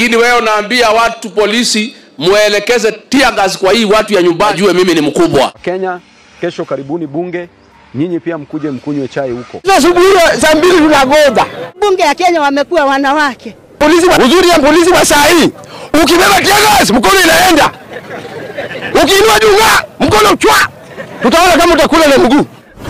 lakini wewe unaambia watu polisi muelekeze tear gas kwa hii watu ya nyumbani, jue mimi ni mkubwa. Kenya, kesho karibuni bunge, nyinyi pia mkuje mkunywe chai huko. Asubuhi saa mbili tunagoda. Bunge ya Kenya wamekuwa wanawake. Polisi, uzuri ya polisi wa saa hii, ukibeba tear gas mkono inaenda, ukiinua junga mkono chwa, tutaona kama utakula na mguu.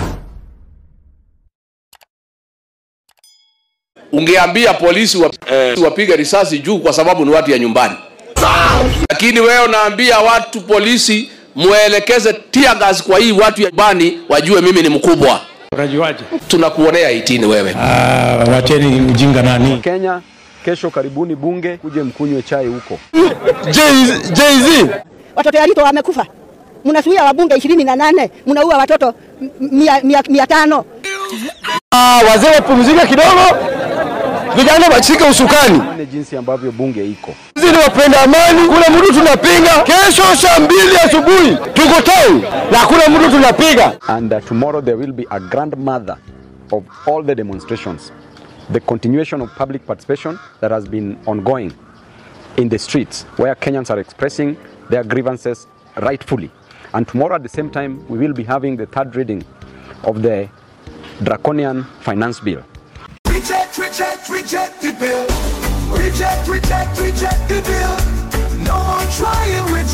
Ungeambia polisi wa, eh, wapige risasi juu kwa sababu ni watu ya nyumbani, lakini wewe unaambia watu polisi muelekeze tear gas kwa hii watu ya nyumbani, wajue mimi ni mkubwa. Unajuaje? Tunakuonea itini wewe. Ah, wacheni ujinga nani. Kenya, kesho karibuni bunge, kuje mkunywe chai huko. Jay-Z Watoto ya Ruto wamekufa, mnasuia wabunge ishirini na nane mnaua watoto m- mia, mia, mia tano. Ah, wazee wapumzike kidogo, vijana washike usukani. One jinsi ambavyo bunge iko. Sisi ni wapenda amani, kuna mtu tunapinga. Kesho saa mbili asubuhi tuko town na kuna mtu tunapiga. And uh, tomorrow there will be a grandmother of all the demonstrations. The continuation of public participation that has been ongoing in the streets where Kenyans are expressing their grievances rightfully. And tomorrow at the same time, we will be having the third reading of the draconian finance bill. Reject, reject, reject the bill. Reject, reject, reject the bill. No more trying with